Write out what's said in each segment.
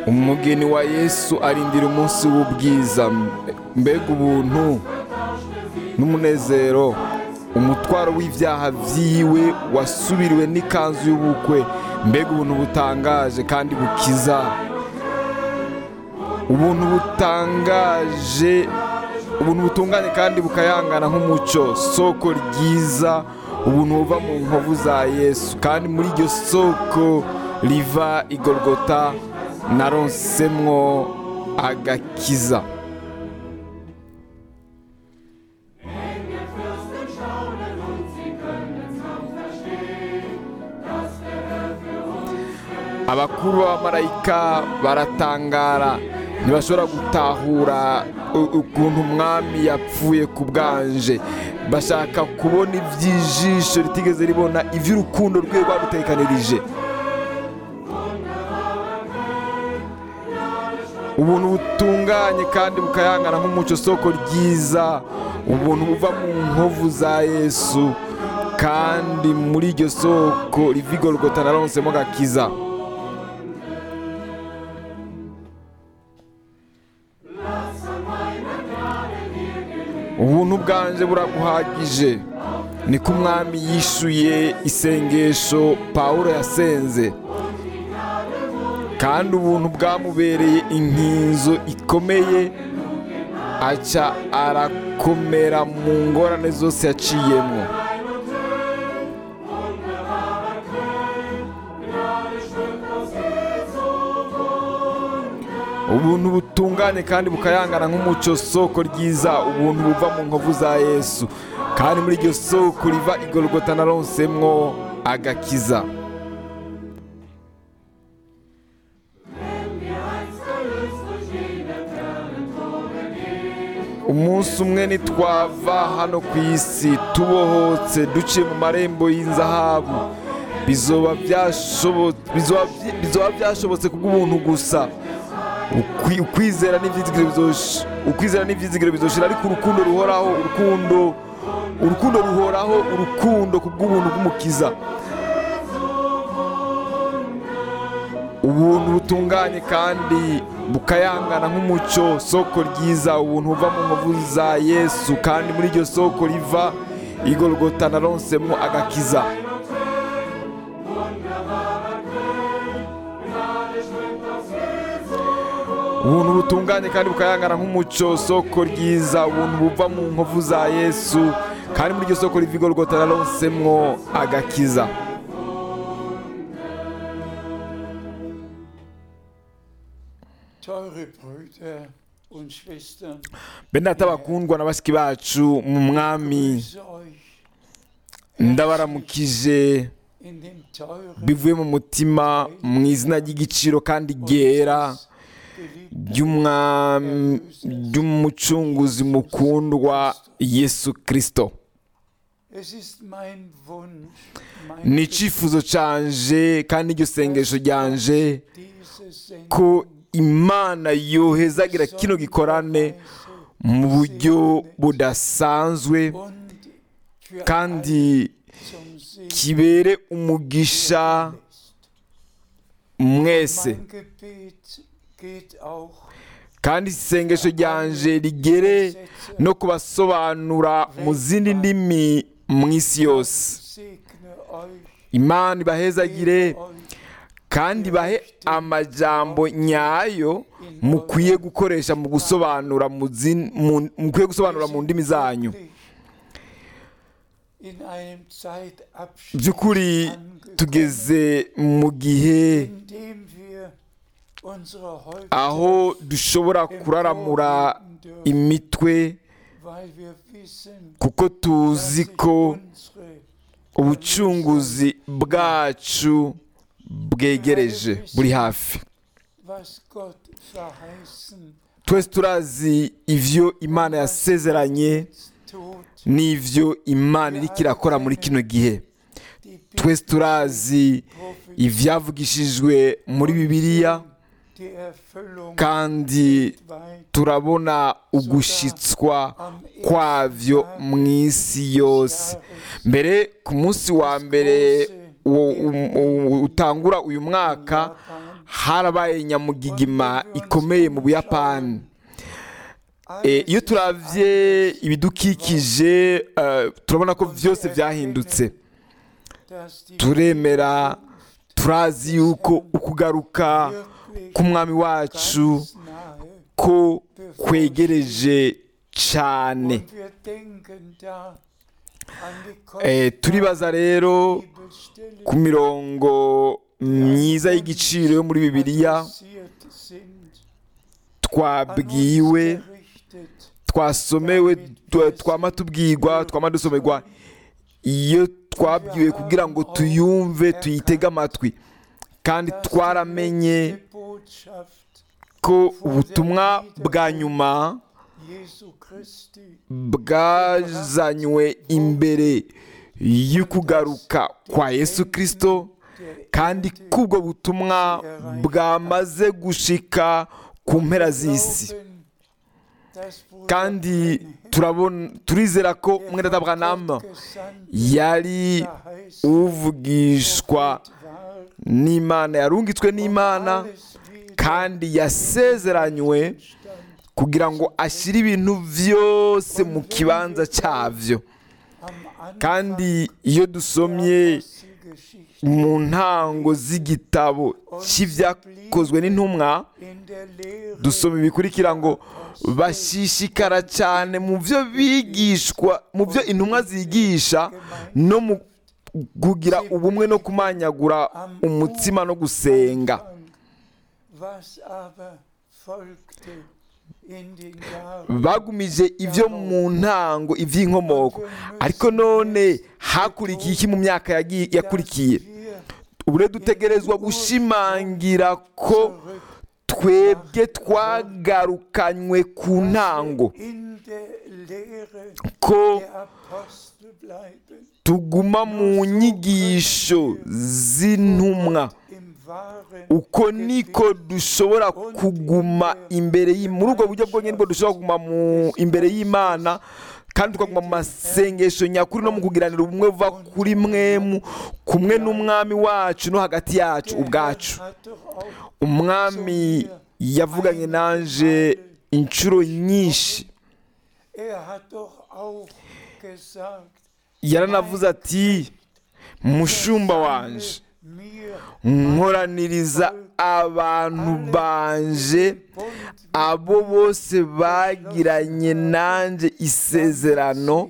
umugeni wa yesu arindira umunsi w'ubwiza mbega ubuntu n'umunezero umutwaro w'ibyaha byiwe wasubiriwe n'ikanzu y'ubukwe mbega ubuntu butangaje kandi bukiza ubuntu butangaje ubuntu butunganye kandi bukayangana nk'umucyo soko ryiza ubuntu buva mu nkovu za yesu kandi muri iryo soko riva igorogota naronsemwo agakiza abakuru b'abamarayika baratangara ntibashobora gutahura ukuntu umwami yapfuye ku bwanje bashaka kubona iby'ijisho ritigeze ribona iby'urukundo rwe rwarutekanirije ubuntu butunganye kandi bukayangana nk'umucyo soko ryiza ubuntu buva mu nkovu za yesu kandi muri iryo soko riva igorogota naronsemo gakiza ubuntu bwanje buraguhagije niko umwami yishuye isengesho pawulo yasenze kandi ubuntu bwamubereye inkinzo ikomeye aca arakomera mu ngorane zose yaciyemo ubuntu butunganye kandi bukayangana nk'umucyo soko ryiza ubuntu buva mu nkovu za yesu kandi muri iryo soko riva igorogota naronsemwo agakiza umunsi umwe nitwava hano ku isi tubohotse duciye mu marembo y'inzahabu bizoba byashobotse kubw'ubuntu gusa ukwizera n'ibyizigiro bizoshira ariko urukundo ruhoraho urukundo urukundo ruhoraho urukundo ku bw'ubuntu bw'umukiza ubuntu butunganye kandi bukayangana nk'umucyo soko ryiza ubuntu buva mu nkovu za yesu kandi muri iryo soko riva igorogota naronsemo agakiza ubuntu butunganye kandi bukayangana nk'umucyo soko ryiza ubuntu buva mu nkovu za yesu kandi muri iryo soko riva igorogota naronsemwo agakiza bene data bakundwa na bashiki bacu mu mwami ndabaramukije bivuye mu mutima mu izina ry'igiciro kandi ryera ry'umucunguzi mukundwa yesu kirisito ni icyifuzo cyanje kandi iryo sengesho ryanje ko imana yohezagira kino gikorane mu buryo budasanzwe kandi kibere umugisha mwese kandi isengesho ryanje rigere no kubasobanura mu zindi ndimi mu isi yose imana ibahezagire kandi bahe amajambo nyayo mukwiye gukoresha mu gusobanura mukwiye gusobanura mu ndimi zanyu by'ukuri tugeze mu gihe aho dushobora kuraramura imitwe kuko tuzi ko ubucunguzi bwacu bwegereje buri hafi twese turazi ibyo imana yasezeranye n'ibyo imana iri kirakora muri kino gihe twese turazi ibyavugishijwe muri bibiliya kandi turabona ugushyitswa kwabyo mu isi yose mbere ku munsi wa mbere utangura uyu mwaka harabaye nyamugigima ikomeye mu buyapani Eh, iyo turavye ibidukikije eh, turabona ko vyose vyahindutse turemera turazi yuko ukugaruka k'umwami wacu ko kwegereje cyane Eh, turibaza rero ku mirongo myiza y'igiciro yo muri bibiliya twabwiwe twasomewe tu- twama tubwirwa twama dusomerwa iyo twabwiwe kugira ngo tuyumve tuyitege amatwi kandi twaramenye ko ubutumwa bwa nyuma bwazanywe imbere y'ukugaruka kwa yesu kirisito kandi k'ubwo butumwa bwamaze gushika ku mpera z'isi kandi turabona turizera ko umwenda Abraham yari uvugishwa n'imana yarungitswe n'imana kandi yasezeranywe kugira ngo ashyire ibintu byose mu kibanza cyabyo kandi iyo dusomye mu ntango z'igitabo cy'ibyakozwe n'intumwa dusoma ibikurikira ngo bashishikara cyane mu byo bigishwa mu byo intumwa zigisha no mu kugira ubumwe no kumanyagura umutsima no gusenga bagumije ibyo mu ntango iby'inkomoko ariko none hakurikiye iki mu myaka yagiye- yakurikiye ubu rero dutegerezwa gushimangira ko twebwe twagarukanywe ku ntango ko tuguma mu nyigisho z'intumwa uko niko dushobora kuguma imbere y'i- muri ubwo buryo bwonyine bwo dushobora kuguma mu imbere y'imana kandi tukaguma mu masengesho nyakuri no mu kugiranira ubumwe buva kuri mwemu kumwe n'umwami wacu no hagati yacu ubwacu umwami yavuganye nanje inshuro nyinshi yaranavuze ati mushumba wanje nkoraniriza abantu banje abo bose bagiranye nanjye isezerano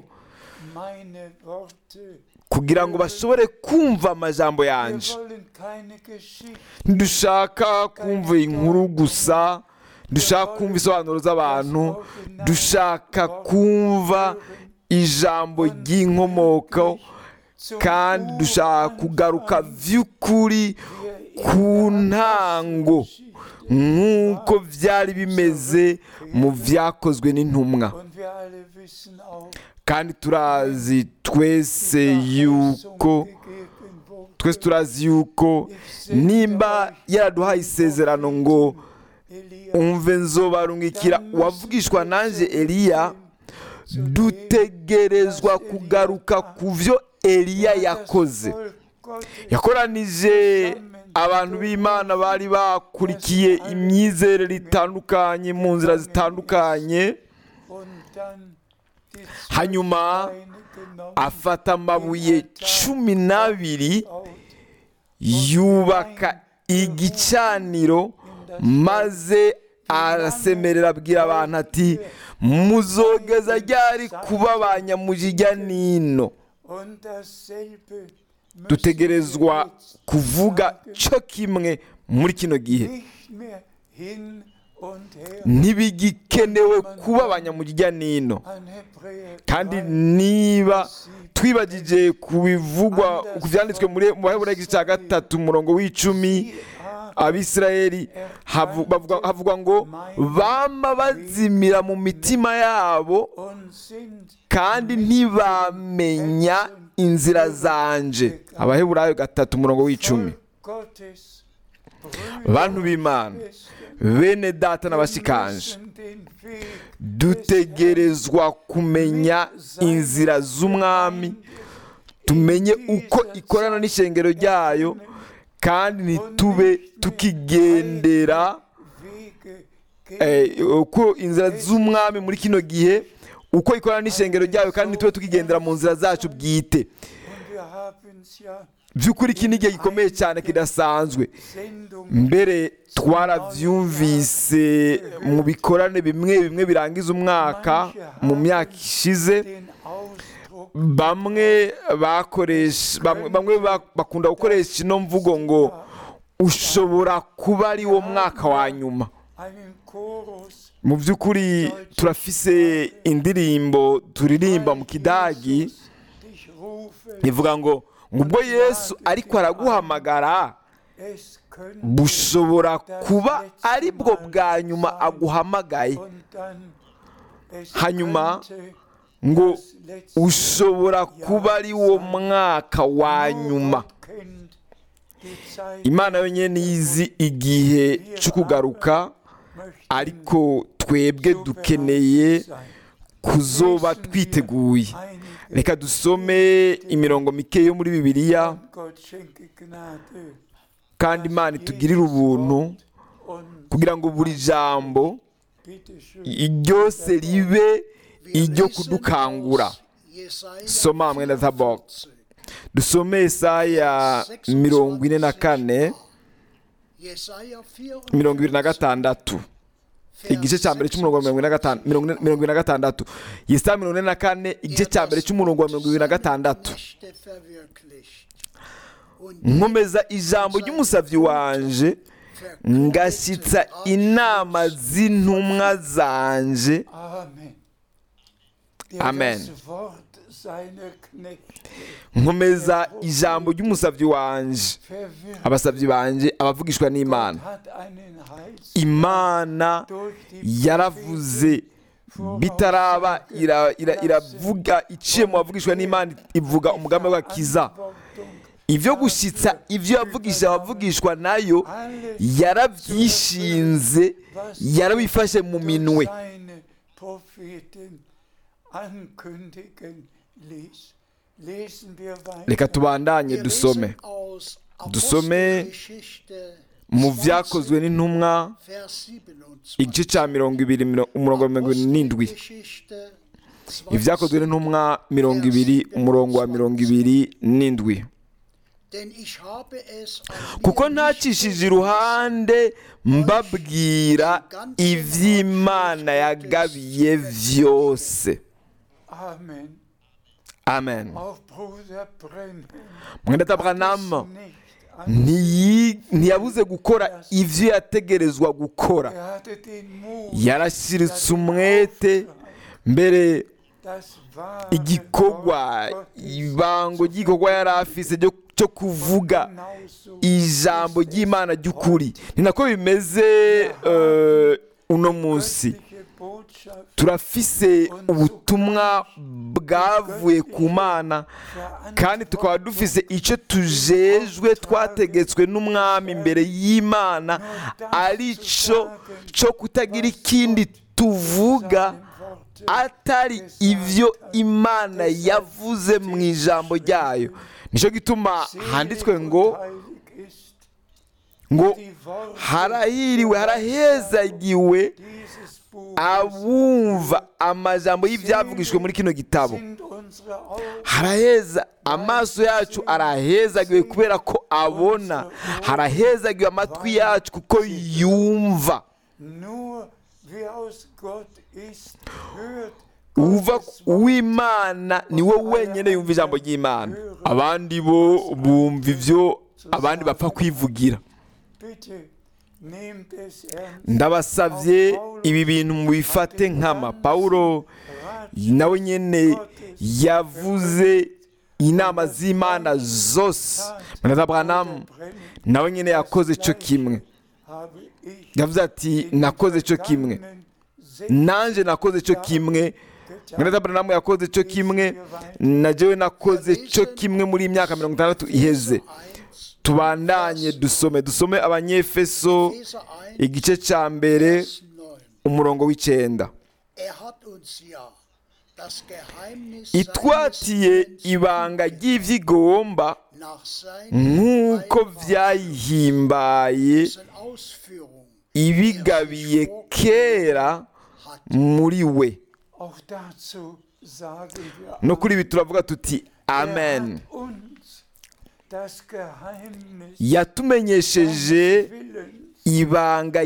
kugira ngo bashobore kumva amajambo yanjye ntidushaka kumva inkuru gusa dushaka kumva isobanuro z'abantu dushaka kumva ijambo ry'inkomoko kandi dushaka kugaruka by'ukuri ku ntango nk'uko byari bimeze mu byakozwe n'intumwa kandi turazi twese yuko twese turazi yuko nimba yaraduhaye isezerano ngo umve nzobarungikira uwavugishwa nanjye eliya dutegerezwa kugaruka ku byo eliya yakoze yakoranije abantu b'imana bari bakurikiye imyizerere itandukanye mu nzira zitandukanye hanyuma afata amabuye cumi n'abiri yubaka igicaniro maze arasemerera abwira abantu ati muzogeza ryari kuba ba nyamujijya nino dutegerezwa kuvuga cyo kimwe muri kino gihe ntibigikenewe kuba abanyamujya nino kandi niba twibagije ku bivugwa ku byanditswe muri mu baheburayo igice cya gatatu umurongo w'icumi abisirayeli havu- bavuga- havugwa ngo bama bazimira mu mitima yabo kandi ntibamenya inzira zanje abaheburayo gatatu umurongo w'icumi bantu b'imana bene data n'abashikanje dutegerezwa kumenya inzira z'umwami tumenye uko ikorana n'ishengero ryayo kandi ntitube tukigendera Wege eh, uko inzira z'umwami muri kino gihe uko ikorana n'ishengero ryayo kandi ntitube tukigendera mu nzira zacu bwite und wir haben es ja by'ukuri iki ni igihe gikomeye cyane kidasanzwe Sendung mbere twarabyumvise mu bikorane bimwe bimwe birangiza umwaka mu myaka ishize den Ausdruck bamwe bakoresha bamwe, bamwe ba- bakunda gukoresha ino mvugo ngo ushobora kuba ari wo mwaka wa nyuma einen Chorus mu by'ukuri turafise indirimbo turirimba mu kidagi dich rufe ivuga ngo ngo ubwo yesu ariko araguhamagara es könnte bushobora kuba ari bwo bwa nyuma aguhamagaye und dann es hanyuma könnte ngo das letzte ushobora kuba ari wo mwaka wa Nur nyuma Gott kennt die Zeit imana yonyine nizi igihe cyo kugaruka möchten ariko twebwe so dukeneye bereit sein. kuzoba twiteguye Einige reka dusome imirongo mike yo muri bibiliya und Gott schenke Gnade kandi imana itugirire ubuntu und kugira ngo buri jambo bitte schön ryose ribe Wir iryo lesen kudukangura aus Jesaja Soma mwene Zabok. 44. dusome Yesaya mirongo ine na kane Jesaja 44, mirongo ibiri na gatandatu igice cya mbere cy'umurongo wa mirongo ine na gatanu mirongo ine- mirongo ine na gatandatu Yesaya mirongo ine na kane igice cya mbere cy'umurongo wa mirongo ibiri na gatandatu Nächte verwirklicht. Und nkomeza ijambo ry'umusabyi wanje ngashyitsa inama z'intumwa zanje Amen. Der Amen. das Wort seiner Knechte nkomeza ijambo ry'umusabyi wanje verwirrt abasabyi banje abavugishwa n'imana hat einen Heils imana durch die yaravuze bitaraba ira- ira- iravuga iciye mu bavugishwa n'imana ivuga umugambi w'agakiza Verantwortung ibyo gushyitsa ibyo yavugisha abavugishwa nayo yarabyishinze yarabifashe mu minwe seine Propheten ankündigen ließ. Lesen wir weiter. reka tubandanye wir dusome lesen aus Dusome Apostelgeschichte mu 20, byakozwe n'intumwa Vers 27. igice cya mirongo ibiri miro- umurongo wa mirongo irindwi n'indwi Apostelgeschichte 20, ibyakozwe n'intumwa mirongo ibiri umurongo wa mirongo ibiri n'indwi Denn ich habe es an kuko mir nicht ntacishije iruhande mbabwira iby'imana yagabiye byose Amen. amen Auch Bruder Brennan mwenda es taburanama nicht an. ntiyi- ntiyabuze gukora ibyo yategerezwa gukora Er hatte den Mut, yarashyiritse umwete mbere das wahre igikorwa Wort Gottes ibango ry'igikorwa yari afise ryo- cyo kuvuga genauso ijambo ist es ry'imana ry'ukuri ni nako bimeze eh, uno munsi göttliche Botschaft turafise ubutumwa bwavuye ku mana kandi tukaba dufise icyo tujejwe twategetswe n'umwami imbere y'imana ari cyo cyo kutagira ikindi tuvuga atari ibyo imana yavuze mu ijambo ryayo nicyo gituma handitswe ngo heilig ist. ngo Die Worte harahiriwe harahezagiwe dieses Buches abumva amajambo y'ibyavugishwe muri kino gitabo sind unsere Augen haraheza amaso yacu arahezagiwe kubera ko abona harahezagiwe amatwi yacu kuko yumva nur wer aus Gott ist, hört uva Gottes Wort. uw'imana ni we wenyine yumva ijambo ry'imana abandi bo bumva ibyo abandi bapfa kwivugira Bitte nehmt es ernst. ndabasabye ibi bintu mubifate nkama pawulo nawe nyine yavuze inama z'imana zose mwana Branham nawe nyine yakoze cyo kimwe habe ich yavuze ati nakoze cyo kimwe nanjye nakoze cyo kimwe mwana Branham yakoze cyo kimwe na jewe nakoze cyo kimwe muri iyi myaka mirongo itandatu iheze 1, tubandanye dusome dusome abanyefeso Epheser 1, igice cya mbere Vers 9. umurongo w'icyenda Er hat uns ja das Geheimnis itwatiye seines ibanga ry'ibyigomba nach seinen nk'uko Weisungen byayihimbaye Ausführung ibigabiye kera hat. muri we Auch dazu sagen wir no kuri ibi turavuga tuti Er amen hat uns das Geheimnis yatumenyesheje Willens ibanga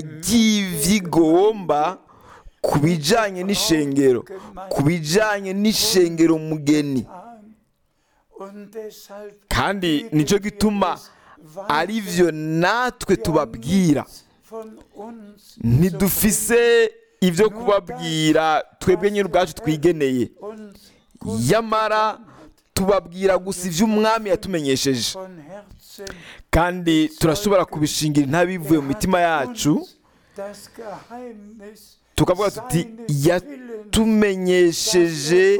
ry'ivyigomba ku bijanye n'ishengero ku bijanye n'ishengero mugeni an. Und deshalb kandi geben nicyo wir gituma es weiter. ari byo natwe Wir haben tubabwira nichts von uns ntidufise ibyo kubabwira twebwe nyine ubwacu twigeneye uns yamara tubabwira gusa ibyo umwami yatumenyesheje von Herzen kandi turashobora kubishingira intabivuye mu mitima yacu das Geheimnis tukavuga tuti seines Willens, yatumenyesheje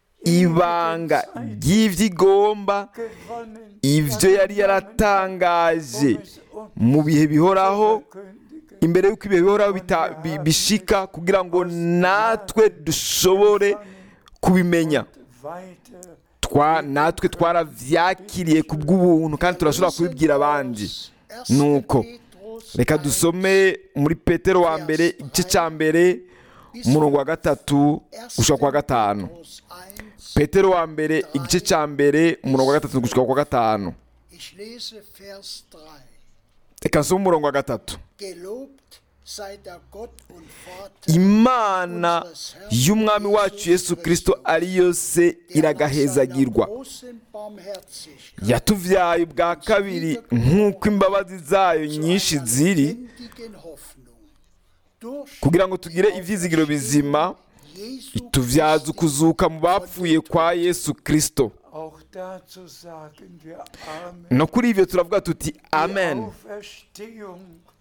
ibanga ry'ivyigomba gewonnen, ibyo yari yaratangaje um es uns mu bihe bihoraho zu verkündigen. imbere y'uko ibihe bihoraho bita- bi- bishika kugira ngo natwe dushobore kubimenya Weiter twa natwe twaravyakiriye ku bw'ubuntu kandi turashobora kubibwira abandi nuko reka dusome muri petero wa mbere igice cya mbere umurongo wa gatatu gushika kwa gatanu petero wa mbere igice cya mbere umurongo wa gatatu gushika kwa gatanu Ich lese Vers 3. reka nsome umurongo wa gatatu Gelobt sei der Gott und Vater imana y'umwami wacu yesu kirisito ariyo se der nach seiner iragahezagirwa großen Barmherzigkeit yatuvyaye ubwa kabiri nk'uko imbabazi zayo nyinshi einer ziri lebendigen Hoffnung durch kugira ngo tugire ivyizigiro bizima Jesu ituvyaza Christi ukuzuka mu bapfuye kwa yesu kirisito auch dazu sagen wir Amen. no kuri ivyo turavuga tuti Die amen Auferstehung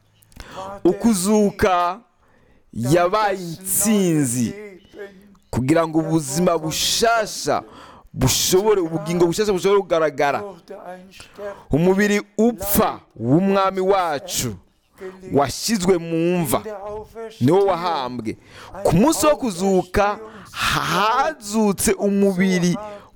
war der ukuzuka Sieg, yabaye das intsinzi neue Leben kugira ngo ubuzima bushasha bushobore ubugingo bushasha bushobore kugaragara wurde ein Sterben umubiri upfa w'umwami wacu gelegt. washyizwe mu mva In der niwo Auferstehung wahambwe ku munsi wo kuzuka hazutse umubiri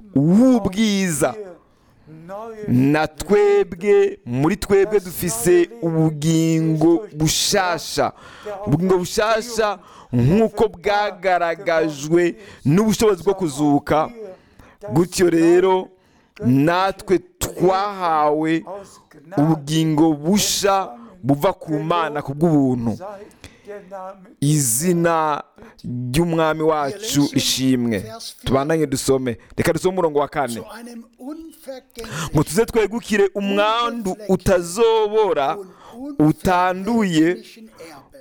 w'ubwiza wir neue na twebwe muri twebwe dufise ubugingo bushasha ubugingo bushasha nk'uko bwagaragajwe n'ubushobozi bwo kuzuka gutyo rero natwe twahawe aus Gnade ubugingo busha buva ku mana ku bw'ubuntu sei der Name izina ry'umwami wacu ishimwe tubandanye dusome reka dusome umurongo wa kane zu einem ngo unvergänglichen tuze twegukire umwandu utazobora und utanduye unvergänglichen Erbe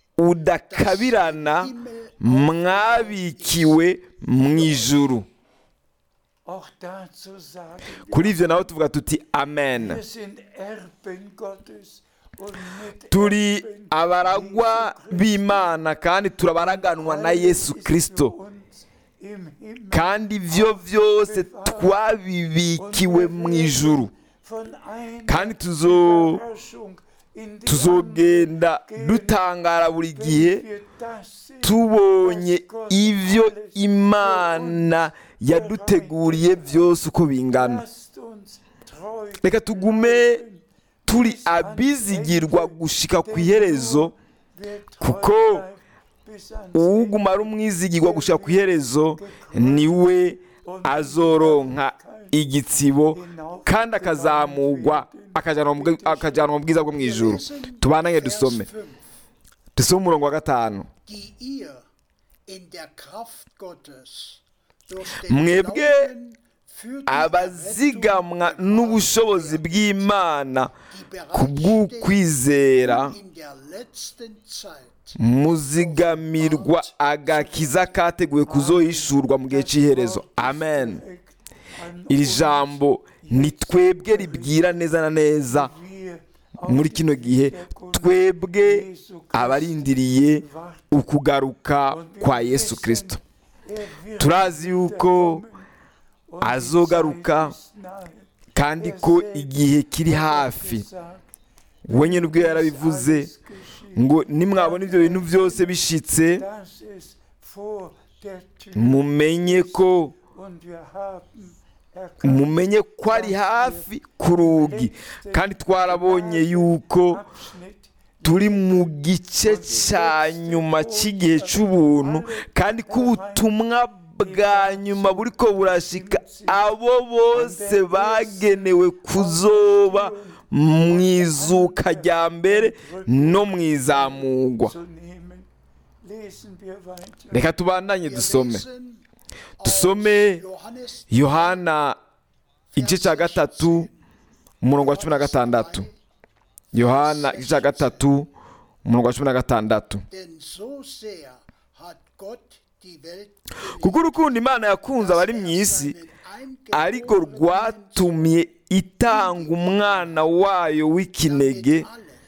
udakabirana mwabikiwe mu ijuru auch dazu sagen wir, kuri ivyo naho tuvuga tuti amen wir sind Erben Gottes und mit turi abaragwa b'imana kandi turabaraganwa na yesu kirisito uns im Himmel kandi ivyo vyose twabibikiwe mu ijuru von einer kandi tuzo Überraschung in die tuzogenda dutangara buri gihe andere, wir das sind, tubonye was Gott ivyo alles imana yaduteguriye byose uko bingana Lasst uns treu reka tugume turi abizigirwa gushika ku iherezo wer treu kuko bleibt bis ans uguma ari umwizigirwa gushika ku iherezo niwe azoronka igitsibo kandi akazamurwa akajanwa mu bwi- akajanwa mu bwiza bwo mu ijuru tubananye dusome Vers 5. dusome umurongo wa gatanu die ihr in der Kraft Gottes durch den Mwebwe Glauben für die abazigamwa Errettung n'ubushobozi bw'imana die ku bw'ukwizera in der letzten Zeit muzigamirwa agakiza kateguwe kuzohishurwa mu gihe cy'iherezo amen an iri jambo ni twebwe ribwira neza na neza wir muri kino gihe twebwe abarindiriye ukugaruka kwa yesu kirisito er wird turazi yuko und die azogaruka Zeit ist nahe. kandi ko igihe kiri hafi Gesagt, we nyine ubwe yarabivuze alles geschieht, ngo nimwabona ibyo bintu byose bishitse dass es vor der Tür mumenye ko und wir haben Er kann mumenye ko ari hafi ku rugi kandi twarabonye yuko Abschnitt turi mu gice cya nyuma cy'igihe cy'ubuntu kandi ko ubutumwa bwa nyuma buri ko burashika abo bose bagenewe kuzoba mu izuka rya mbere no mu izamugwa zu nehmen. Lesen wir weiter. reka tubandanye Wir dusome lesen Dusome aus Johannes yohana igice cya gatatu umurongo wa cumi na gatandatu yohana igice cya gatatu umurongo wa cumi na gatandatu Denn so sehr hat Gott die Welt kuko urukundo imana yakunze abari mu isi ariko rwatumye itanga umwana wayo w'ikinege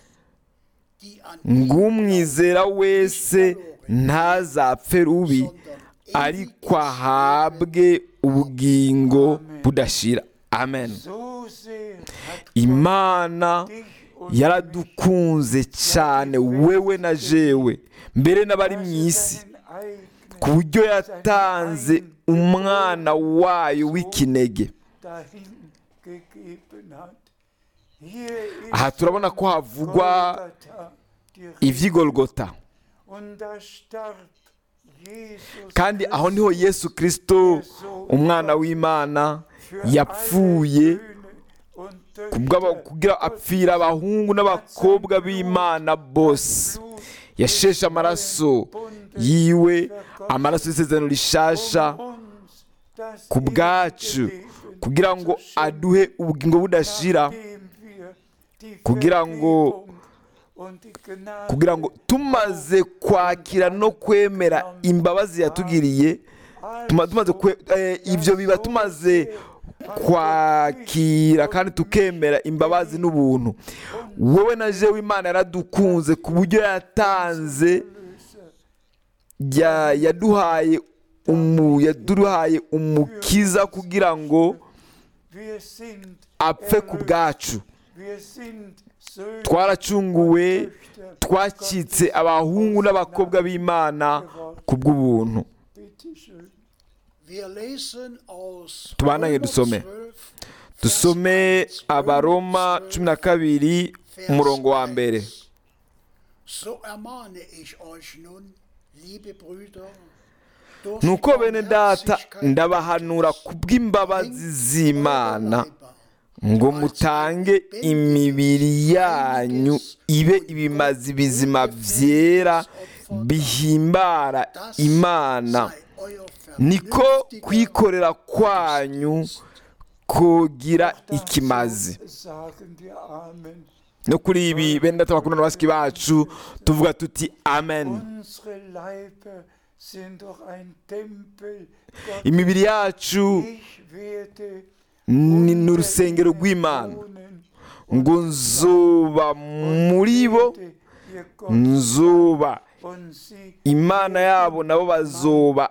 ng'umwizera wese ntazapfe rubi ariko ahabwe ubugingo budashira amen So sehr hat dich imana und mich yaradukunze cyane wewe na jewe mbere n'abari mu isi seinen eigenen ku buryo yatanze umwana wayo w'ikinege dahin gegeben hat. Hier ist aha turabona ko havugwa Golgatha, die Rede. iby'igorogota Und da starb Jesus kandi aho niho yesu kirisito umwana w'imana yapfuye kubw'aba- kugira apfira abahungu n'abakobwa b'imana bose yasheshe amaraso yiwe amaraso y'isezerano rishasha ku bwacu kugira ngo aduhe ubugingo budashira kugira ngo kugira ngo tumaze kwakira no kwemera imbabazi yatugiriye tuma- tumaze kwe- eh, ibyo biba tumaze kwakira kandi tukemera imbabazi n'ubuntu wowe na jewe imana yaradukunze ku buryo yatanze ya- yaduhaye umu yaduhaye umukiza kugira ngo apfe ku bwacu twaracunguwe twacitse abahungu n'abakobwa b'imana ku bw'ubuntu Wir lesen aus Tubanange Römer dusome. 12, dusome Vers 1, abaroma 12, cumi na kabiri Vers umurongo wa mbere 1. So ermahne ich euch nun, liebe Brüder, durch nuko die bene data Barmherzigkeit ndabahanura Gottes, ku bw'imbabazi bringt z'imana eure Leiber ngo mutange imibiri yanyu ibe ibimazi bizima byera bihimbara Das imana sei euer niko vernünftiger kwikorera kwanyu kugira ikimazi Sagen wir Amen. no kuri ibi bene data bakunda na basiki bacu tuvuga tuti amen Unsere Leiber sind doch ein Tempel. Gottes. imibiri yacu Ich werde ni unter urusengero ihnen rw'imana wohnen ngo nzuba muri bo werde ihr Gott nzuba und sie imana yabo nabo bazoba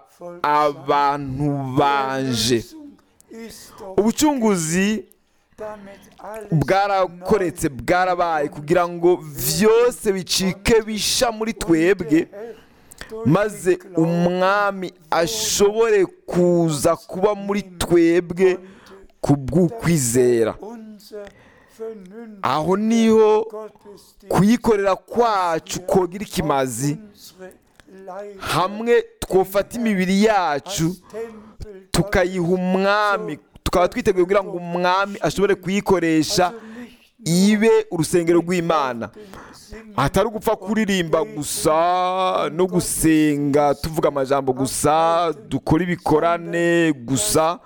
abantu banje Erlösung ist doch ubucunguzi damit alles bwarakoretse bwarabaye kugira ngo byose bicike bisha muri twebwe maze umwami ashobore kuza kuba muri twebwe ku bw'ukwizera unser vernünftiger aho niho Gottesdienst kuyikorera kwacu kogira ikimazi unsere Leiber hamwe twofata imibiri yacu als Tempel tukayiha umwami tukaba twiteguye kugira ngo umwami ashobore kuyikoresha ibe urusengero rw'imana atari ugupfa kuririmba gusa no gusenga tuvuga amajambo gusa dukora ibikorane gusa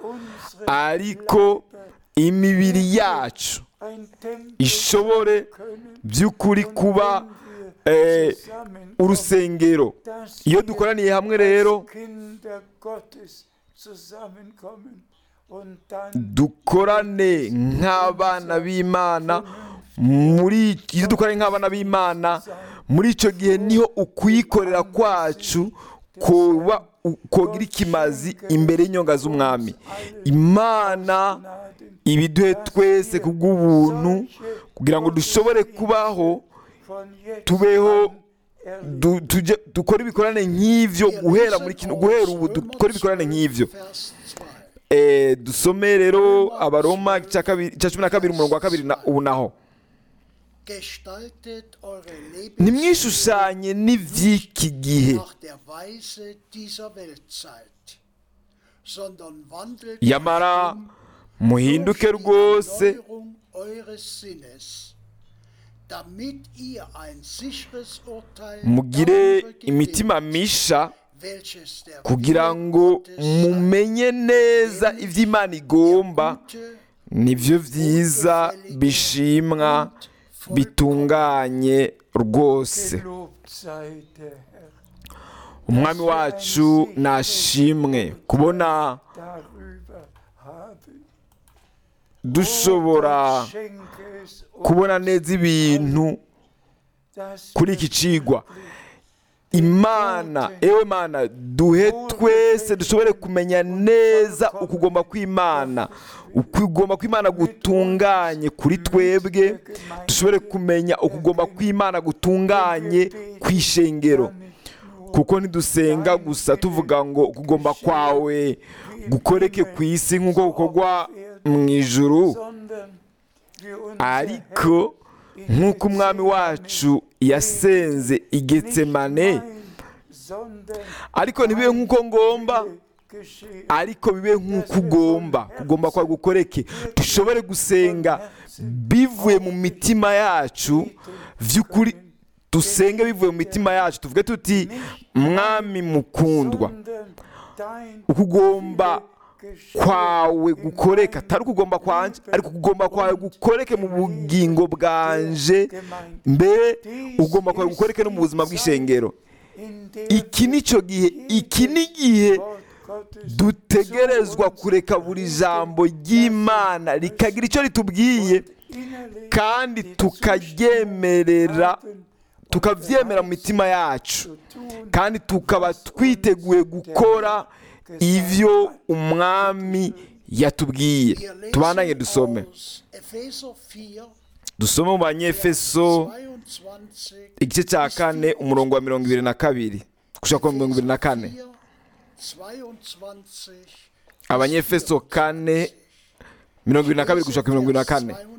ariko imibiri yacu ein Tempel ishobore können, by'ukuri kuba wenn wir eh, zusammenkommen, urusengero dass iyo wir dukoraniye hamwe rero als Kinder Gottes zusammenkommen und dann dukorane nk'abana b'imana muri iyo dukorane nk'abana b'imana muri icyo gihe niho ukuyikorera kwacu kuba kogira ikimazi imbere y'inyonga z'umwami imana Gnaden ibiduhe twese ku bw'ubuntu kugira ngo dushobore kubaho von jetzt tubeho an erleben. du- tujye- dukore ibikorane nk'ivyo Wir guhera lesen muri kino aus guhera ubu Römer dukore ibikorane 12, nk'ivyo Vers Eh, dusome rero abaroma igice kabiri- igice cumi na kabiri umurongo wa kabiri na ubu naho Gestaltet eure Lebenswege ntimwishushanye n'iby'iki gihe nach der Weise dieser Weltzeit, sondern wandelt yamara muhinduke durch die rwose Erneuerung eures Sinnes, damit ihr ein sicheres Urteil mugire darüber imitima gewinnt, misha welches der kugira Wille ngo Gottes sei. mumenye neza ibyo imana igomba Gute, nibyo byiza bishimwa bitunganye rwose Gelobt sei der Herr. umwami wacu nashimwe kubona Darüber habe ich. dushobora Gott schenke es uns, kubona neza ibintu dass kuri wir iki cigwa imana ewe mana duhe twese dushobore kumenya neza ukugomba kw'imana ukugomba kw'imana gutunganye kuri twebwe dushobore kumenya ukugomba kw'imana gutunganye kw'ishengero kuko ntidusenga gusa tuvuga ngo ukugomba kwawe gukoreke ku isi nk'uko gukorwa mu ijuru sondern wie unser ariko nk'uko umwami wacu yasenze i getsemane Herr, sondern ariko ntibibe nk'uko ngomba geschehe. ariko bibe nk'uko ugomba kugomba kwa gukoreke dushobore gusenga bivuye mu mitima yacu by'ukuri dusenge bivuye mu mitima yacu tuvuge tuti mwami mukundwa sondern dein ukugomba geschehe kwawe gukoreka atari ukugomba kwanje ariko ukugomba kwawe gukoreke mu bugingo bwanje mbere ugomba kwawe gukoreke no mu buzima bw'ishengero in der iki ni cyo gihe iki ni igihe Wort Gottes dutegerezwa kureka buri jambo ry'imana rikagira icyo ritubwiye innerlich kandi tukaryemerera tukabyemera mu mitima yacu zu tun, kandi tukaba twiteguye gukora ibyo umwami yatubwiye Wir lesen tubananye dusome aus Epheser 4, dusome mu banyefeso 22 igice cya kane umurongo wa mirongo ibiri na kabiri gushaka ku mirongo ibiri na kane 4, 22 abanyefeso kane mirongo ibiri na kabiri gushaka ku mirongo ibiri na kane 22,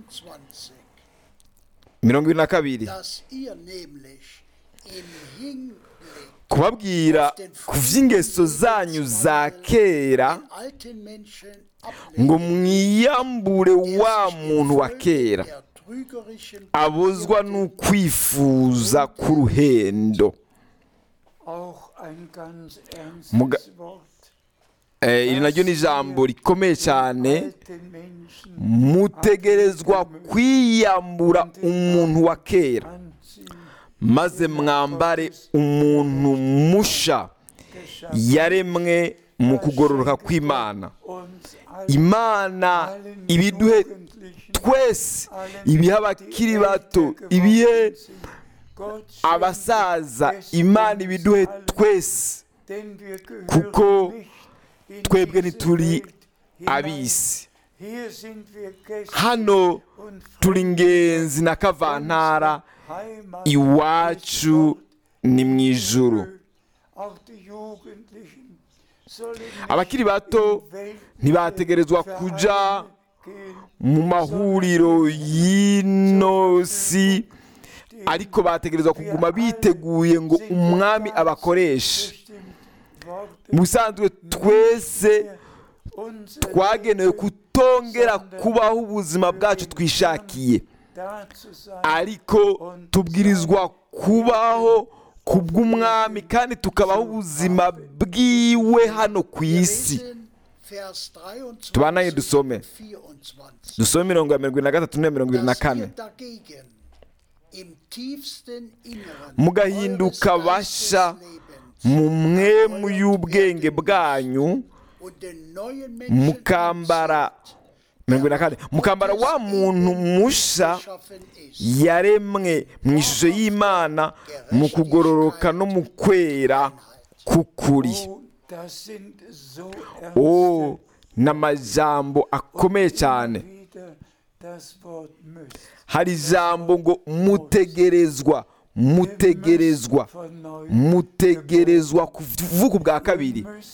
mirongo ibiri na kabiri dass ihr nämlich im Hinblick kubabwira ku by'ingeso zanyu za kera den alten Menschen ngo ablegt, mwiyambure wa der muntu wa sich kera der trügerischen abuzwa n'ukwifuza k'uruhendo auch ein ganz Muga- ernstes Wort. Eh, iri naryo ni ijambo rikomeye cyane Alten Menschen mutegerezwa kwiyambura umuntu wa kera anziehen, maze mwambare umuntu musha geschaffen yaremwe mu kugororoka kw'imana uns allen, imana allen ibiduhe Jugendlichen, twese allen, ibihe die abakiri älter bato geworden ibihe sind. Gott schenke abasaza es imana uns ibiduhe allen, twese denn wir gehören kuko nicht in twebwe diese ntituri Welt hinein. ab'isi Hier sind wir Gäste hano und turi Fremde. ingenzi na kavantara Heimat iwacu ni mu ijuru Auch die Jugendlichen sollen nicht abakiri bato in Welt- ntibategerezwa kuja gehen, mu mahuriro y'ino si ariko bategerezwa kuguma biteguye ngo umwami abakoreshe bestimmt Worte mu busanzwe twese unser twagenewe kutongera kubaho ubuzima bwacu twishakiye da zu sein, ariko tubwirizwa kubaho ku bw'umwami kandi tukabaho ubuzima bwiwe hano ku isi lesen Vers 23 Tubananye dusome. und 24. dusome mirongo ya mirongo irindwi na gatatu n'iya mirongo irindwi na dass ihr kane dagegen im tiefsten Inneren Mugahinduka eures basha Geisteslebens mu mwemu y'ubwenge bwanyu und den neuen Menschen mukambara mirongo irindwi na kane mukambara wa muntu musha geschaffen ist. yaremwe mu ishusho y'imana mu kugororoka no mu kwera k'ukuri oh, das sind so o ernste ni amajambo akomeye cyane wieder das Wort müsst. hari ijambo ngo mutegerezwa mutegerezwa mutegerezwa kuvuka ubwa kabiri Müsst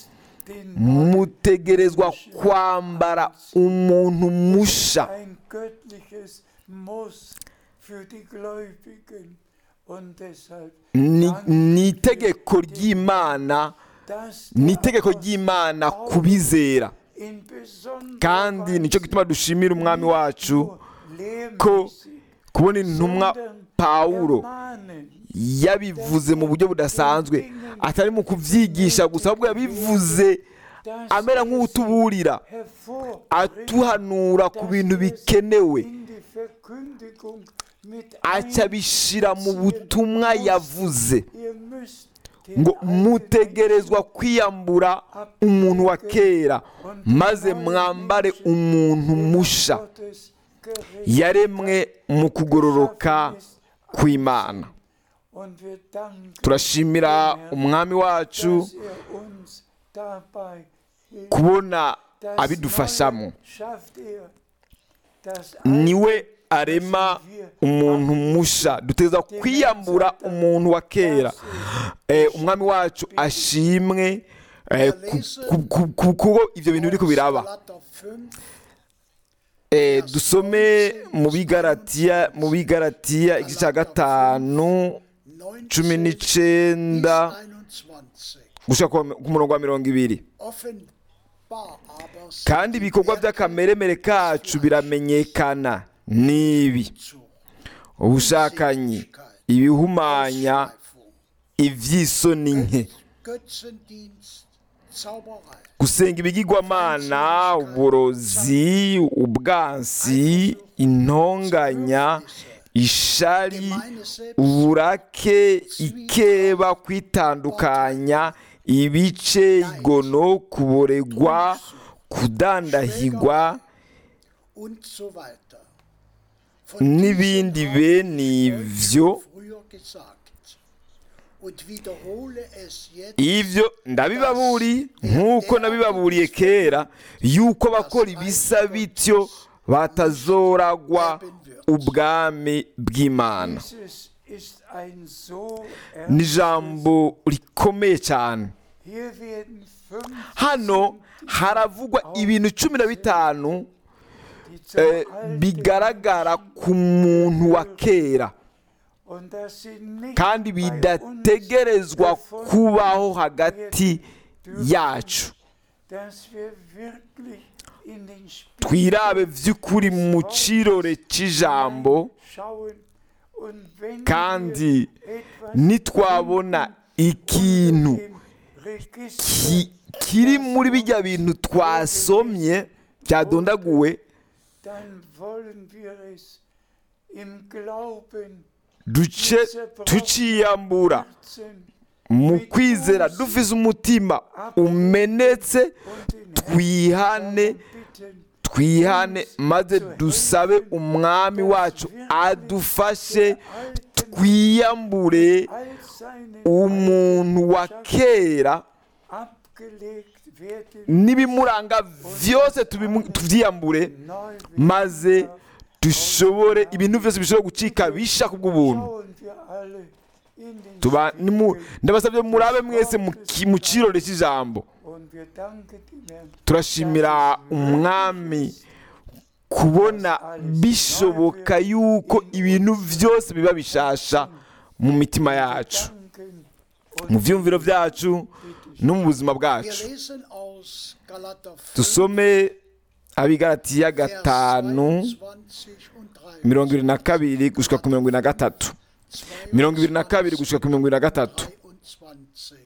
den mutegerezwa kwambara umuntu musha ein göttliches Muss für die Gläubigen. Und deshalb, ni ni itegeko ry'imana dass ni der itegeko ry'imana ku bizera in besonderer kandi nicyo gituma dushimira umwami wacu nur ko lehrmäßig, kubona intumwa sondern pawulo ermahnen, yabivuze mu buryo budasanzwe atari mu kubyigisha gusa ahubwo yabivuze dass amera er nk'utuburira sie hervorbringt atuhanura ku bintu bikenewe in die Verkündigung mit aca abishyira mu butumwa yavuze Ihr müsst den ngo alten mutegerezwa kwiyambura umuntu wa kera maze mwambare umuntu musha Gottes gerecht yaremwe mu kugororoka kw'imana und wir danken, turashimira umwami wacu dass er uns dabei hilft. kubona Das abidufashamo Neue schafft er. Das niwe arema umuntu musha duteza kwiyambura umuntu wa kera Eh, umwami wacu ashimwe eh, ku- ku- ku- ku- kuko ibyo bintu biri kubiraba Galater 5, Eh, dusome mu bigaratiya mu bigaratiya igice cya gatanu 19 cumi bis n'icyenda 21. gushaka ku murongo wa mirongo ibiri Offenbar aber sind kandi ibikorwa by'akameremere kacu biramenyekana n'ibi zu ubushakanyi ibihumanya iby'isoni nke Götzendienst, Zauberei, gusenga ibigirwamana uburozi ubwansi intonganya ishari uburake ikeba kwitandukanya ibice igono kuboregwa kudandahigwa und so weiter. Von n'ibindi diesen bene habe ich ibyo euch früher gesagt und wiederhole es jetzt. ibyo ndabibaburi nk'uko nabibaburiye kera yuko abakora ibisa bityo batazoragwa ubwami bw'imana Dieses ist ein so ni ernstes, ijambo rikomeye cyane hier werden fünf hano haravugwa ibintu cumi na bitanu die zum eh, Alten bigaragara ku muntu wa kera und dass sie nicht kandi bei uns bidategerezwa gefunden kubaho hagati yacu dass wir wirklich in den Spiegel twirabe by'ukuri mu kirore cy'ijambo schauen und wenn kandi wir etwas nitwabona ikintu im Register ki- kiri muri bijya bintu twasomye byadondaguwe dann wollen wir es im Glauben duce tuciyambura Herzen mu kwizera dufise umutima umenetse und den twihane bitten, twihane maze dusabe umwami wacu adufashe twiyambure all seine umuntu wa kera abgelegt werden, n'ibimuranga byose tubimu- tubyiyambure neu maze dushobore ibintu byose bishobora gucika bisha ku bw'ubuntu schauen wir alle in den Tuba- nimu- Spiegel ndabasabye murabe mwese mu ki- mu kirore cy'ijambo und wir danken dem Herrn, turashimira umwami kubona bishoboka yuko ibintu byose biba bishasha mu mitima yacu danken mu byumviro byacu no mu buzima Wir bwacu lesen aus Galater 5, dusome abigaratiya Vers gatanu 22 und 23. mirongo irindwi na kabiri gushyika ku mirongo irindwi na gatatu mirongo irindwi na kabiri gushyika ku mirongo irindwi na gatatu 23.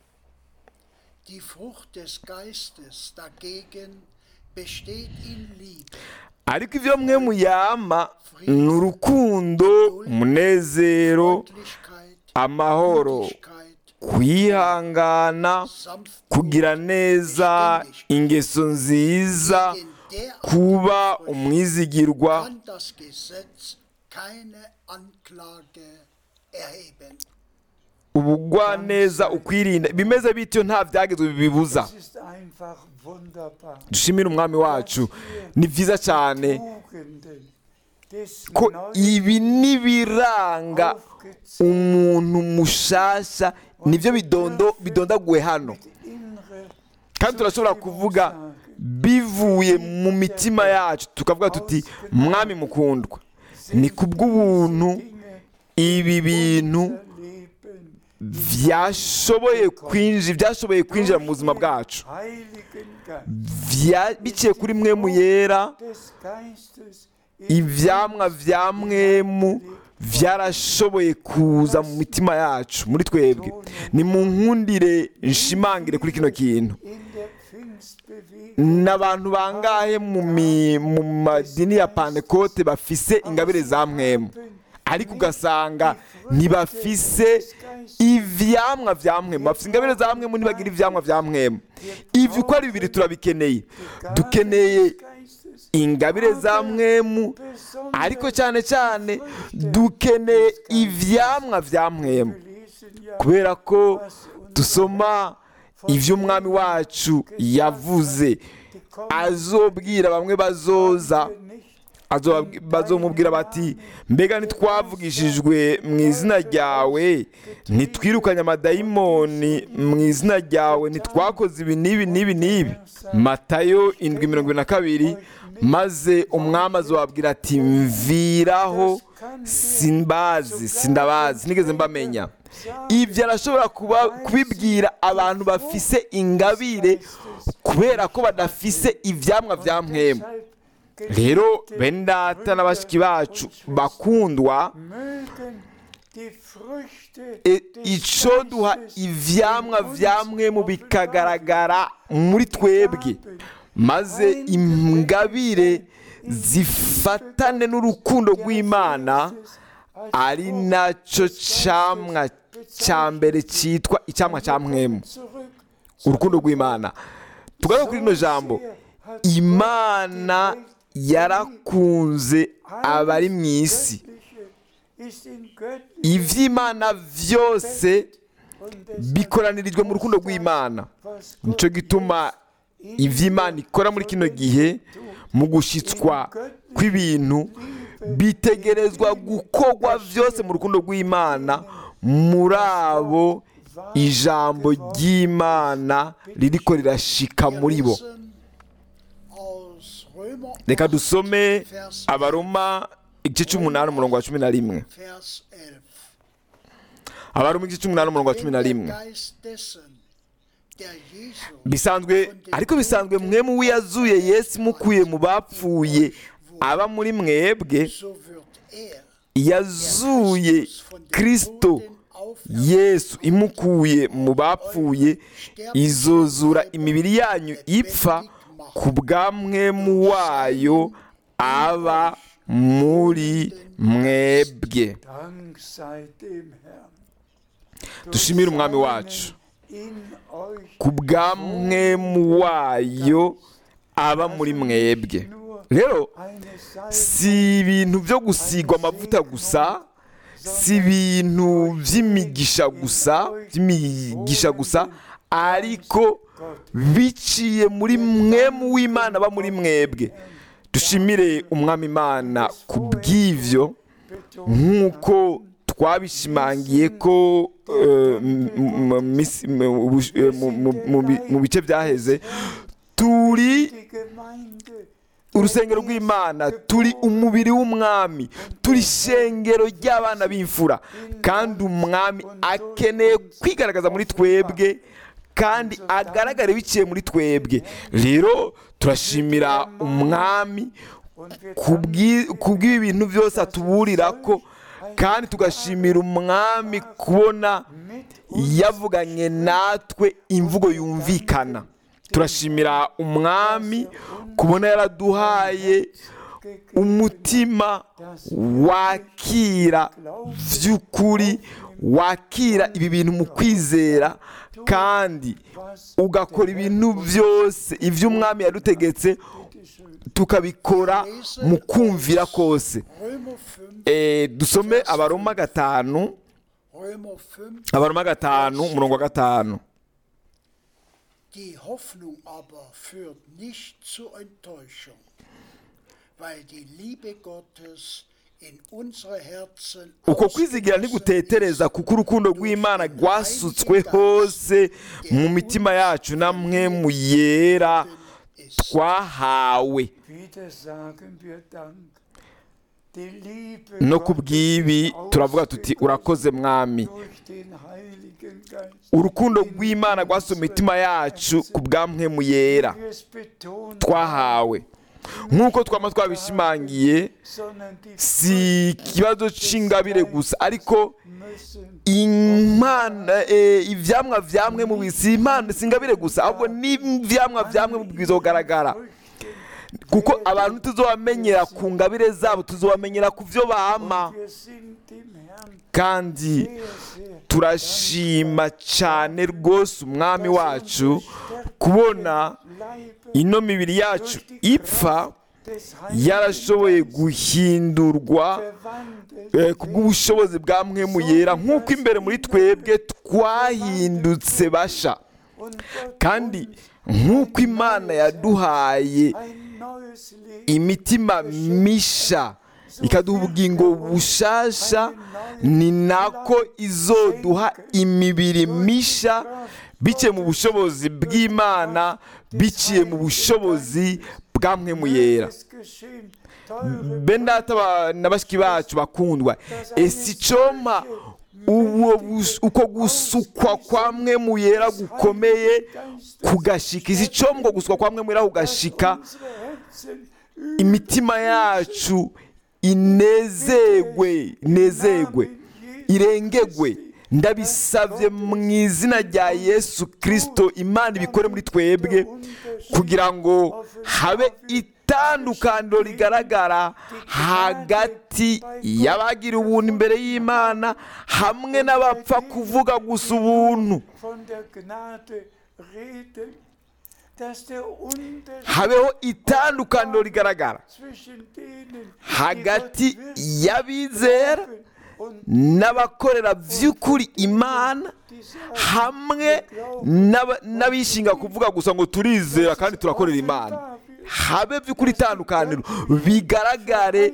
Die Frucht des Geistes dagegen besteht in Liebe, ariko ibyo mwe muyama ni urukundo umunezero Freundlichkeit, amahoro Gütigkeit, kwihangana Sanftmut, kugira neza ingeso nziza gegen derartige kuba Früchte umwizigirwa kann das Gesetz keine Anklage erheben. ubugwaneza ukwirinda bimeze bityo nta byagezwe bibibuza Es ist einfach wunderbar. dushimire umwami wacu ni byiza cyane Tugenden des ko neuen ibi n'ibiranga aufgezeigt umuntu mushasha nibyo bidondo bidondaguwe hano innere kandi turashobora kuvuga bivuye mu mitima yacu tukavuga tuti mwami mukundwa ni kubw'ubuntu ibi bintu Leben byashoboye kwinjira byashoboye kwinjira mu buzima bwacu Heiligen Geist Vya- biciye kuri mwemu yera des Geistes ivyamwa vya mwemu vyarashoboye kuza mu mitima yacu muri twebwe ni mu nkundire nshimangire kuri kino kintu in der Pfingstbewegung n'abantu bangahe mu mi- mu madini ya pantekote bafise ingabire za mwemu ariko ugasanga ntibafise ivyamwa vya mwemu bafise ingabire za mwemu ntibagira ivyamwa vya mwemu ivyo uko ari bibiri turabikeneye dukeneye Geistes ingabire za mwemu ariko cyane cyane dukeneye ivyamwa vya mwemu lesen ja kubera ko dusoma ivyo umwami wacu yavuze azobwira bamwe bazoza nicht azoba- bazomubwira bati mbega ntitwavugishijwe mu izina ryawe ntitwirukanye amadayimoni mu izina ryawe ntitwakoze ibi n'ibi n'ibi n'ibi matayo indwi mirongo ibiri na kabiri maze umwami azobabwira ati mviraho simbazi sindabazi sinigeze mbamenya ibyo arashobora kuba kubibwira abantu bafise ingabire kubera ko badafise ivyamwa vya mwemu rero bene data na bashiki bacu bakundwa mögen die Früchte e- des ico duha Geistes ivyamwa in uns vya mwemu bikagaragara muri twebwe maze ingabire zifatane n'urukundo rw'imana ari naco camwa ca mbere citwa icamwa ca mwemu zurück urukundo rw'imana tugaruke kuri rino jambo imana yarakunze abari mu isi ist in göttlicher ivy'imana vyose und deshalb bikoranirijwe mu rukundo rw'imana was nico gituma ivy'imana ikora muri kino gihe mu gushitswa kw'ibintu bitegerezwa gukorwa vyose mu rukundo rw'imana muri abo ijambo ry'imana ririko rirashika muri bo lesen aus Römer reka dusome abaroma igice c'umunani umurongo wa cumi na rimwe Vers 11. abaroma igice c'umunani umurongo wa cumi na Denn rimwe der Geist dessen, der Jesu bisanzwe ariko bisanzwe mwemu wiyazuye yesu mukuye mu bapfuye aba muri mwebwe so wird er yazuye kristo yesu imukuye mu bapfuye izozura imibiri yanyu ipfa ku bwa mwemu wayo aba muri mwebwe Dank sei dem Herrn. dushimire umwami wacu In euch ku bwa mwemu wayo aba muri mwebwe rero eine Salbe si ibintu byo gusigwa amavuta gusa si ibintu by'imigisha gusa by'imigisha gusa ariko biciye muri mwemu w'imana aba muri mwebwe dushimire umwami imana ku bw'ivyo nk'uko twabishimangiye ko eh, m- m- misi- m- ubush- eh, mu- mu- mu bi- mu bice byaheze turi die Gemeinde urusengero rw'imana turi umubiri w'umwami turi ishengero ry'abana b'imfura kandi umwami akeneye kwigaragaza muri twebwe kandi agaragare biciye muri twebwe rero turashimira umwami und wir kubw'i- kubw'ibi bintu byose atuburira ko kandi tugashimira umwami kubona yavuganye natwe imvugo yumvikana turashimira umwami kubona yaraduhaye umutima wakira by'ukuri wakira ibi bintu mu kwizera kandi ugakora ibintu byose ibyo umwami yadutegetse tukabikora mu kumvira kose Römer 5, Eh, dusome abaroma gatanu Römer 5, abaroma gatanu umurongo wa gatanu die Hoffnung aber führt nicht zur Enttäuschung, weil die Liebe Gottes in unsere Herzen uko kwizigira ntigutetereza kuko urukundo rw'imana rwasutswe hose mu mitima yacu namwe mu yera twahawe Wieder sagen wir Dank. Die Liebe no ku bw'ibi Gottes turavuga tuti ausgegossen urakoze mwami durch den Heiligen Geist. urukundo rw'imana rwasuye mu mitima yacu ku bwamwe mu yera Wir es betonen, twahawe nk'uko twaba twabishimangiye sondern die si ikibazo cy'ingabire gusa ariko müssen imana eh, ivyamwa vyamwe mu bisi si impano si ingabire gusa ahubwo n'ivyamwa vyamwe mu bwiza kugaragara kuko abantu tuzobamenyera ku ngabire zabo tuzobamenyera ku vyo bama wir sind dem Herrn kandi sehr, sehr turashima cyane rwose umwami wacu kubona Leibe ino mibiri yacu durch die ipfa Kraft des Heiligen yarashoboye Geistes guhindurwa verwandelt eh, ku bw'ubushobozi bwa mwemu yera nk'uko imbere muri twebwe twahindutse basha und Gott kandi nk'uko imana yaduhaye ein neues Leben imitima misha ikaduha ubugingo bushasha ni nako izoduha imibiri misha biciye mu bushobozi bw'imana biciye mu bushobozi bwa mwemu yera es geschehen. Teure bendata ba- na bashiki bacu bakundwa ese icoma uwo bus- uko gusukwa kwa mwe mu yera gukomeye kugashika isi icoma uko gusukwa kwa mwe mu yera kugashika unsere Herzen imitima yacu inezegwe inezegwe irengegwe ndabisabye mu izina rya yesu kirisito imana ibikore muri twebwe kugira ngo habe itandukaniro rigaragara hagati y'abagira ubuntu imbere y'imana hamwe n'abapfa kuvuga gusa ubuntu von der Gnade reden, dass der Unterschied habeho itandukaniro rigaragara zwischen denen, hagati die Gott wirklich y'abizera glauben und n'abakorera by'ukuri imana die sagen, hamwe n'aba- n'abishinga kuvuga gusa ngo turizera kandi turakorera imana habe by'ukuri itandukaniro bigaragare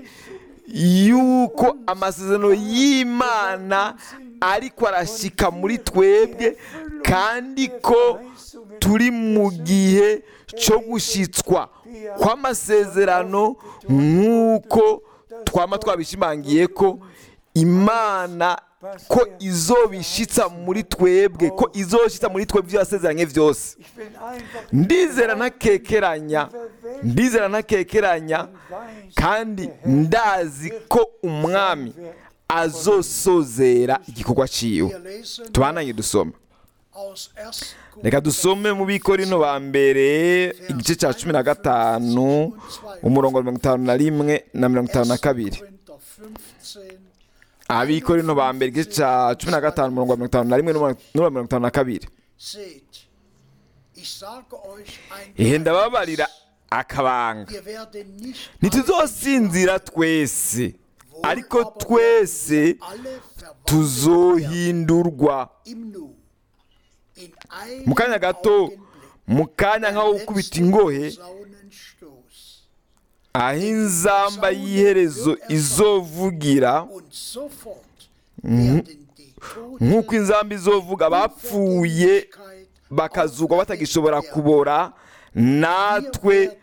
yuko amasezerano y'imana ariko arashyika muri twebwe kandi ko turi mu gihe cyo gushyitswa kw'amasezerano nk'uko twaba twabishimangiye ko imana ko izobishitsa muri twebwe ko izoshyitsa muri twebwe ibyo yasezeranye byose ich bin einfach ndizera ntakekeranya ndizera ntakekeranya kandi ndazi ko umwami azosozera igikorwa ciwe Wir lesen tubananye dusoma aus 1. reka dusome mu bikorino ba mbere igice cya cumi na gatanu umurongo wa mirongo itanu na rimwe na mirongo itanu na kabiri Korinther 15, abikorino ba mbere igice cya cumi na gatanu umurongo wa mirongo itanu na rimwe n'uwa mirongo itanu na kabiri seht, ich sage euch ein ihe ndababarira akabanga wir werden nicht ntituzosinzira twese ariko twese alle verwandelt tuzohindurwa im Nu. In einem mu kanya gato Augenblick, mu kanya nk'aho gukubita ingohe Saunenstoß. aho inzamba y'iherezo izovugira Und sofort werden die Toten nk'uko inzamba izovuga abapfuye Ewigkeit bakazugwa batagishobora kubora natwe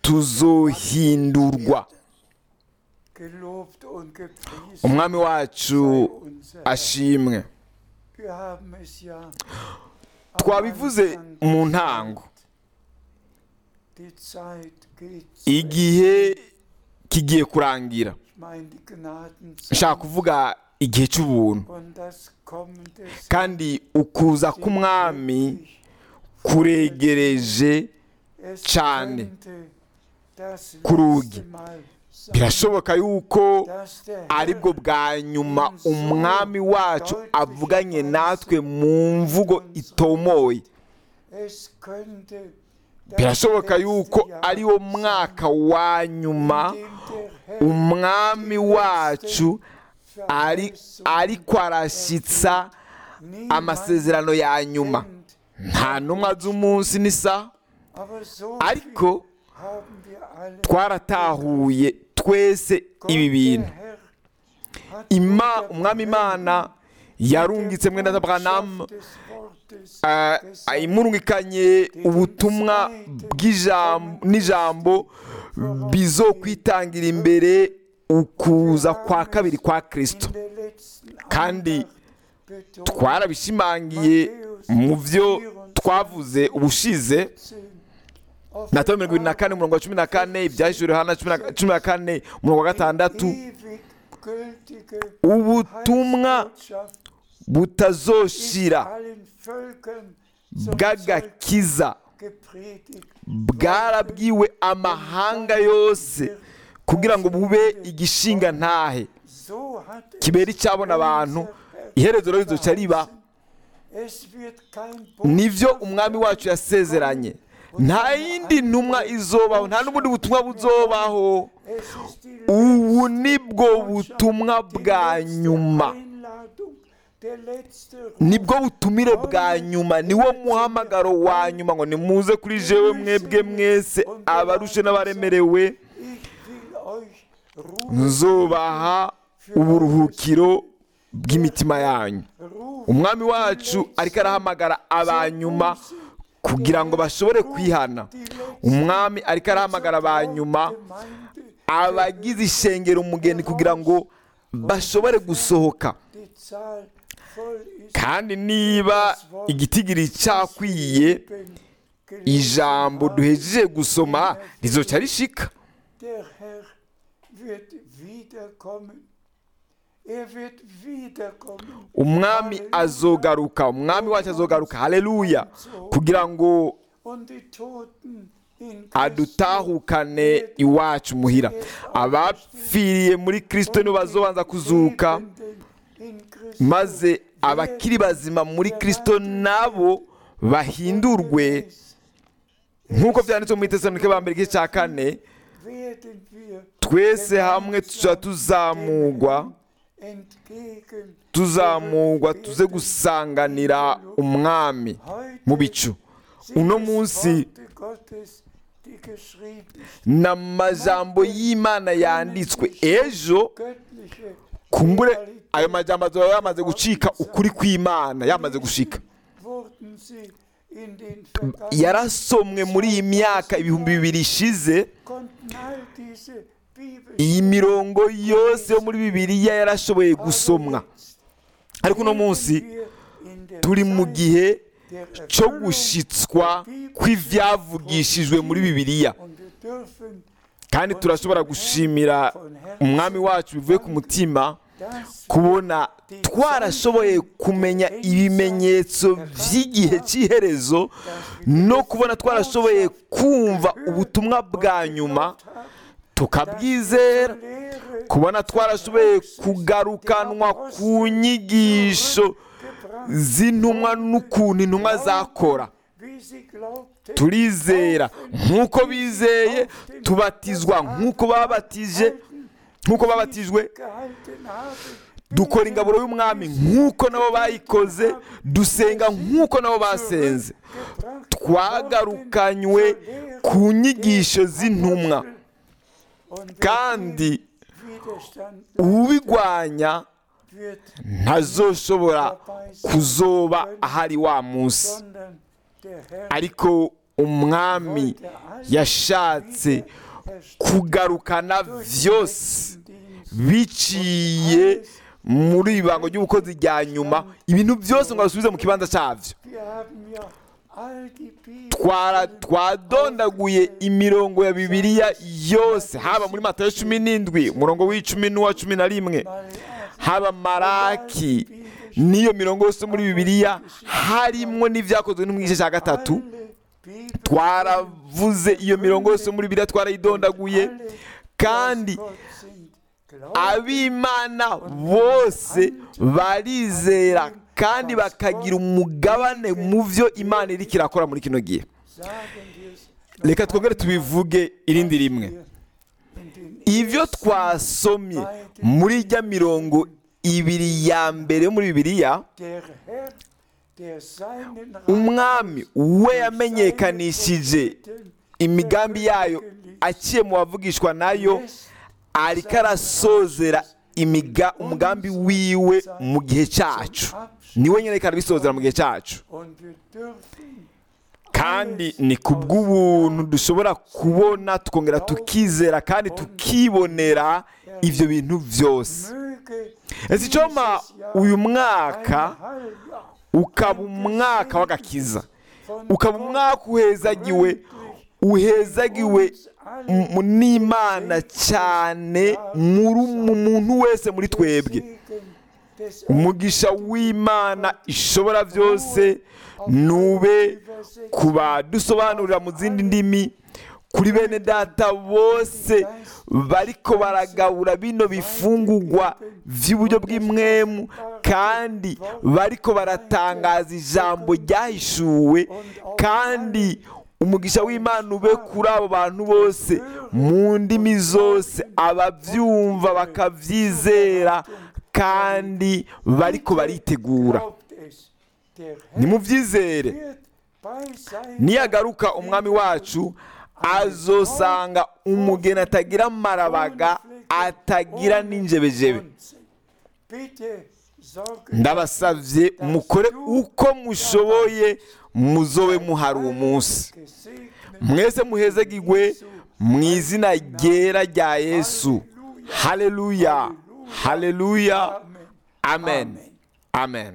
tuzohindurwa gelobt und gepriesen umwami wacu sei unser Herr. ashimwe Wir haben es ja am twabivuze Anfang mu gesagt. ntango Die Zeit geht zu igihe kigiye kurangira Ich meine die Gnadenzeit nshaka kuvuga igihe cy'ubuntu und das Kommen des kandi ukuza k'umwami kuregereje Es cyane könnte das ku rugi. letzte Mal sein, birashoboka yuko dass der aribwo Herr bwa nyuma umwami wacu avuganye natwe mu mvugo itomoye es könnte das birashoboka letzte yuko Jahr ari wo mwaka wa nyuma sein, in dem der Herr umwami wacu ari ariko arashyitsa niemand amasezerano ya nyuma kennt. nta n'umwe azi umunsi n'isaha Aber so ariko viel haben wir alle twaratahuye twese ibi Gott, bintu der Herr hat Ima, Bruder umwami Branham imana yarungitse mwene der Branham Botschaft des Wortes eh, gesagt, imurungikanye ubutumwa bw'ijambo n'ijambo bizokwitangira imbere ukuza kwa kabiri kwa kristo in der letzten kandi Andacht betont, twarabishimangiye mu byo twavuze ubushize auf matayo mirongo irindwi na kane umurongo wa cumi na kane ibyahishuriwe hana cumi na- cumi na kane umurongo wa gatandatu ewig gültige ubutumwa Heilsbotschaft ist butazoshira allen Völkern zum Zeugnis bw'agakiza gepredigt. bwarabwiwe amahanga yose kugira ngo bube igishinga ntahe So hat es kibera icyabona abantu unser Herr iherezo rero rizoca riba Es wird kein nivyo umwami wacu yasezeranye nta yindi ntumwa izobaho nta n'ubundi butumwa buzobaho Es ist die ubu nibwo butumwa bwa nyuma Einladung, der letzte Ruf. nibwo butumire bwa nyuma niwo muhamagaro wa nyuma ngo nimuze kuri jewe mwebwe mwese abarushe n'abaremerewe Ich will euch rufen, nzubaha uburuhukiro bw'imitima yanyu rufen umwami wacu ariko arahamagara abanyuma kugira ngo bashobore kwihana umwami ariko arahamagara abanyuma Gemeinde, abagize ishengero umugeni kugira ngo bashobore gusohoka die Zahl voll ist. kandi niba igitigiri cyakwiye eben gelesen ijambo haben. duhejeje gusoma rizoca rishika Der Herr wird wiederkommen. Er wird wiederkommen. umwami azogaruka umwami wacu azogaruka haleluya kugira ngo Und die Toten in Christus adutahukane iwacu muhira abapfiriye muri kristo nibo bazobanza kuzuka Lebenden in Christus maze abakiri bazima muri kristo nabo bahindurwe nk'uko byanditswe mu itesanike ba mbere igice cya kane werden wir twese hamwe tuza tuzamugwa entgegen tuzamugwa tuze gusanganira umwami mu bicu uno munsi Gottes, die geschrieben n'amajambo y'imana yanditswe ejo göttliche kumbure ayo majambo azoba yamaze gucika ukuri kw'imana yamaze gushika wurden sie in den vergangenen yarasomwe muri iyi myaka ibihumbi bibiri ishize konnten all diese Bibel iyi mirongo yose yo muri bibiliya yarashoboye gusomwa ariko uno munsi turi mu gihe cyo gushitswa kw'ibyavugishijwe muri bibiliya kandi turashobora gushimira umwami wacu bivuye ku mutima kubona twarashoboye kumenya ibimenyetso by'igihe cy'iherezo no kubona twarashoboye kumva ubutumwa bwa nyuma tukabwizera kubona twarashoboye kugarukanwa ku nyigisho z'intumwa n'ukuntu intumwa zakora turizera nk'uko bizeye tubatizwa nk'uko babatije nk'uko babatijwe dukora ingaburo y'umwami nk'uko nabo bayikoze dusenga nk'uko nabo basenze twagarukanywe ku nyigisho z'intumwa kandi ubigwanya ntazoshobora kuzoba ahari wa munsi ariko umwami yashatse kugarukana byose biciye muri ibango ry'ubukozi rya nyuma ibintu byose ngo basubize mu kibanza cyabyo twadondaguye imirongo ya bibiliya yose haba muri matayo cumi n'indwi umurongo w'icumi n'uwa cumi na rimwe haba maraki n'iyo mirongo yose muri bibiliya harimo n'ibyakozwe no mu gice cya gatatu twaravuze iyo mirongo yose muri bibiliya twarayidondaguye kandi ab'imana bose barizera kandi bakagira umugabane mu byo imana iri kirakora muri kino gihe reka twongere tubivuge irindi rimwe ibyo twasomye muri ijya mirongo ibiri ya mbere yo muri bibiliya umwami we yamenyekanishije imigambi yayo aciye mu bavugishwa nayo ariko arasozera imiga umugambi wiwe mu gihe cyacu niwe nyine kandi bisozera mu gihe cyacu Und wir dürfen kandi ni ku bw'ubuntu dushobora kubona tukongera tukizera kandi tukibonera ibyo bintu byose möge ese icyoma uyu mwaka ein Heiljahr ukaba umwaka w'agakiza ukaba umwaka uhezagiwe uhezagiwe m- n'imana cyane muri mu muntu wese muri twebwe Segen des umugisha w'imana ishobora byose nube ku badusobanurira mu zindi ndimi kuri bene data bose bariko baragabura bino bifungugwa by'uburyo bw'imwemu kandi bariko baratangaza ijambo ryahishuwe kandi umugisha w'imana ube kuri abo bantu bose mu ndimi zose ababyumva bakabyizera kandi bariko baritegura Glaubt es, der Herr nimubyizere wird bei seinem niyagaruka umwami wacu azosanga umugeni atagira amarabaga atagira n'injebejebe Bitte sorge ndabasabye mukore uko mushoboye muzobe muhari uwo munsi gesegnet mwese muhezagirwe mu izina ryera rya yesu haleluya haleluya amen amen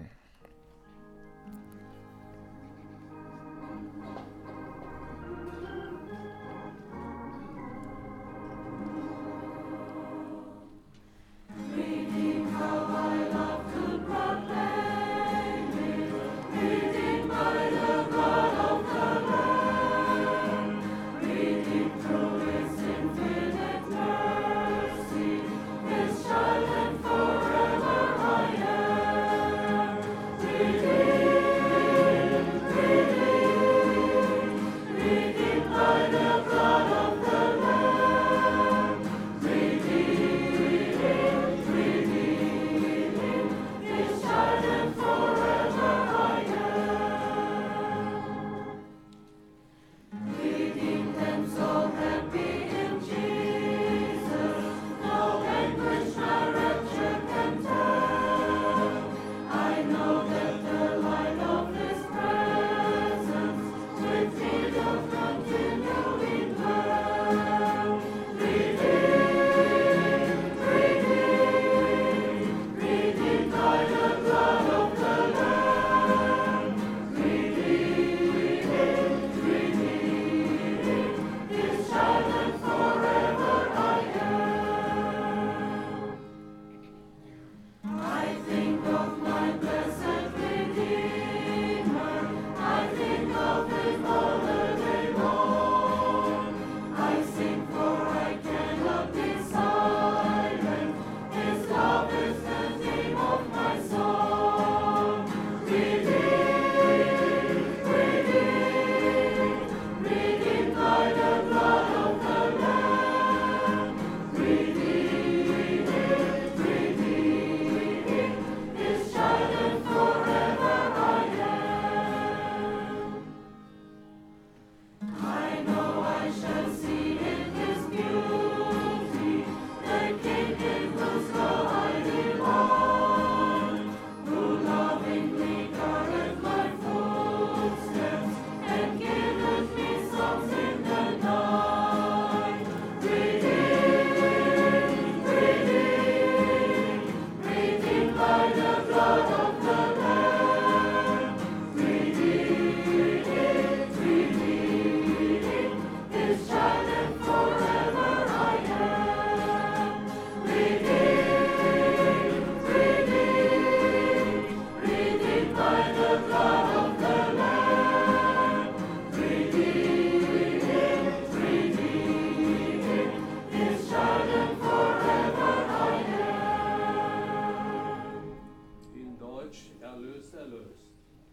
In Deutsch erlöst, erlöst.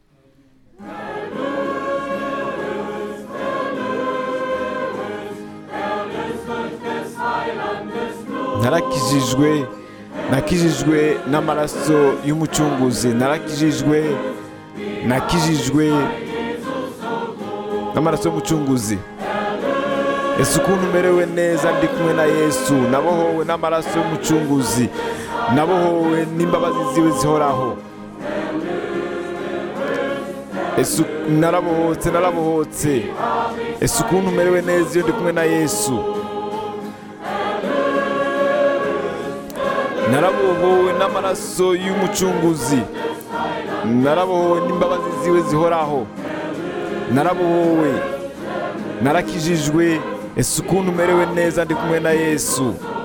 narakijijwe nakijijwe n'amaraso y'umucunguzi narakijijwe nakijijwe n'amaraso y'umucunguzi ese ukuntu umerewe neza ndi kumwe na yesu nabohowe n'amaraso y'umucunguzi nabohowe n'imbabazi ziwe zihoraho ese narabohotse narabohotse ese ukuntu umerewe neza iyo ndi kumwe na yesu narabohowe n'amaraso y'umucunguzi narabohowe n'imbabazi ziwe zihoraho narabohowe narakijijwe ese ukuntu umerewe neza ndi kumwe na yesu